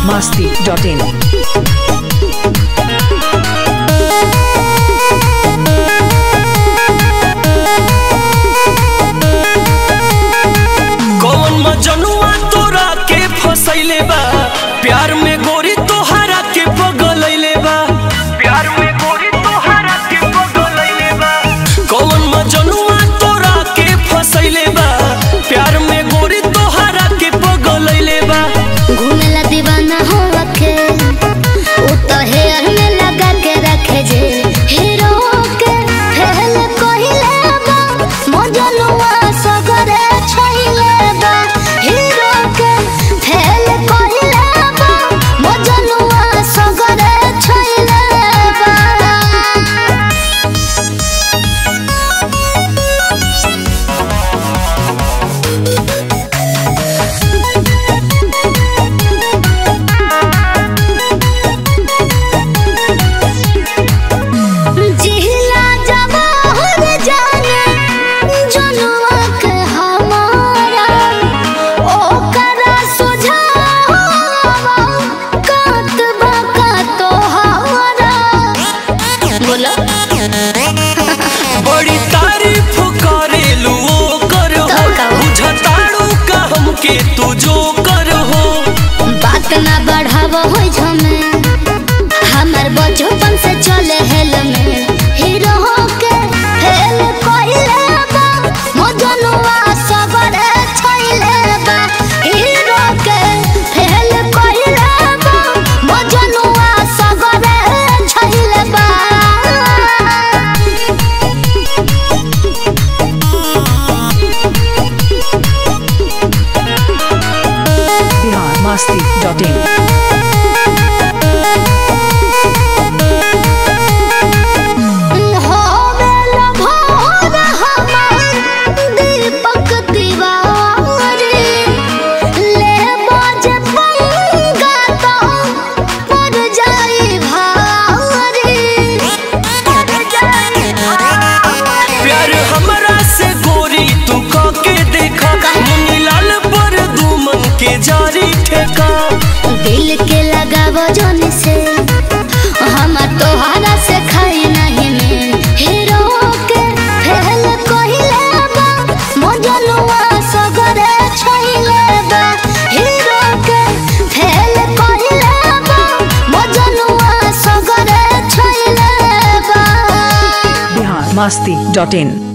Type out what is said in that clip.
masti.in. कौन मजनुआ तोरा के फसैले बा प्यार में गोरी तोहरा के पगलैले बा प्यार में गोरी तोहरा के पगलैले बा कौन मजनुआ तोरा के फसैले बा प्यार में गोरी तोहरा के पगलैले बा घूमेला दीवाना हो रखे उ तो हेयर में लगा के रखे जे हीरो के फेल कहिले बा मजनुआ सगरे छइले बा हीरो के फेल कहिले बा मजनुआ सगरे छइले बा जिहला जवाहर जाने जनुआ के हमारा ओकरा सुझावा कात बका तोहारा बोलो बड़ी तारीफ करेलू कर हो तो का? बुझताड़ू का हमके तू जो कर हो बात ना बढ़ाव हो झमे हमर बचपन से चले हेल में हीरो के फेल कइले बा मजनुआ सबरे छइले बा हीरो के फेल कइले बा मजनुआ सबरे छइले बा Bihar masti.in. होवेल भोर हमार दीपक दीवारी ले बाज पंगा तो पर जाई भारी पर जाई भारी प्यार हमरा से गोरी तू के देखा मुनीलाल पर दुमन के जारी ठेका दिल के लगाव जोन से हमार तोहरा से खाई नहीं में हीरो के फेल कहिले बा मजनुआ सगरे छइले बा हीरो के फेल कहिले बा मजनुआ सगरे छइले बा Bihar masti.in.